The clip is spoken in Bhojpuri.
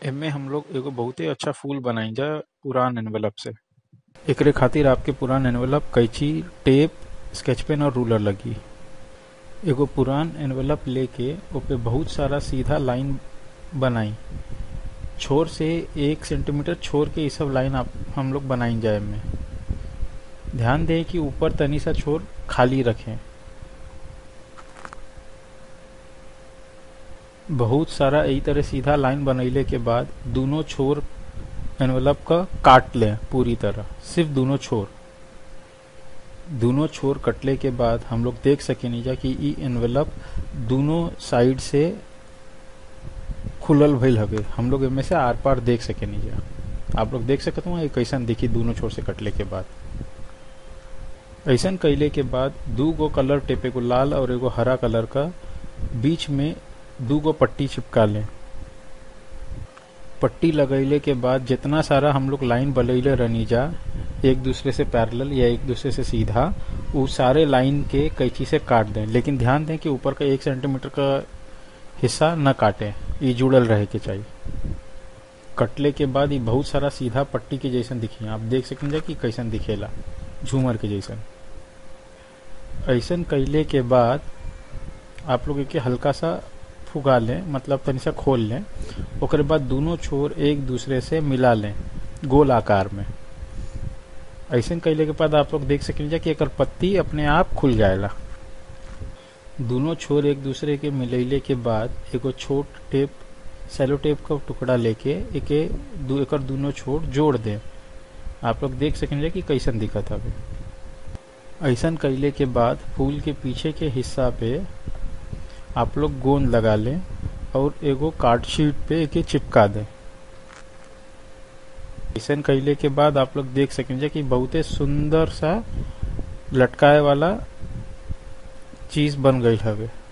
एमे हम लोग एगो बहुते अच्छा फूल बनाइजा पुरान एनवेलप से एकरे खातिर आपके पुरान एनवेलप कैंची टेप स्केच पेन और रूलर लगी एगो पुरान एनवेलप लेके ओपे बहुत सारा सीधा लाइन बनाई छोर से एक सेंटीमीटर छोड़ के ये सब लाइन आप हम लोग बनाई जाए में ध्यान दें कि ऊपर तनी सा छोर खाली रखें बहुत सारा यही तरह सीधा लाइन बनैले के बाद दोनों छोर एनवेलप का काट लें पूरी तरह सिर्फ दोनों छोर दोनों छोर कटले के बाद हम लोग देख सकेनी जा कि ई एनवेलप दोनों साइड से खुलल भइल हवे हम लोग एमे से आर पार देख सकेनी जा आप लोग देख सकत हो कैसन दिखी दोनों छोर से कटले के बाद ऐसन कैले के बाद दू गो कलर टेप एगो लाल और एगो हरा कलर का बीच में दू गो पट्टी चिपका लें पट्टी लगैले के बाद जितना सारा हम लोग लाइन बनैले रहनी जा एक दूसरे से पैरेलल या एक दूसरे से सीधा वो सारे लाइन के कैंची से काट दें लेकिन ध्यान दें कि ऊपर का एक सेंटीमीटर का हिस्सा न काटें ये जुड़ल रहे के चाहिए कटले के बाद ये बहुत सारा सीधा पट्टी के जैसन दिखी आप देख सकेंगे कि कैसन दिखेला झूमर के जैसन ऐसन कैले के बाद आप लोग के हल्का सा फुगा लें मतलब तनी सा खोल लें ओकर बाद दोनों छोर एक दूसरे से मिला लें गोल आकार में ऐसे कैले के बाद आप लोग देख सकेंगे कि एकर पत्ती अपने आप खुल जाएगा दोनों छोर एक दूसरे के मिलैले के बाद एगो छोट टेप सेलो टेप का टुकड़ा लेके एके दू एकर दोनों छोर जोड़ दें आप लोग देख सकेंगे कि कैसन दिखत हवे ऐसन कैले के बाद फूल के पीछे के हिस्सा पे आप लोग गोंद लगा लें और एगो कार्ड शीट पे एके चिपका दें ऐसा कैले के बाद आप लोग देख सकेंगे कि बहुते सुंदर सा लटकाए वाला चीज बन गई हवे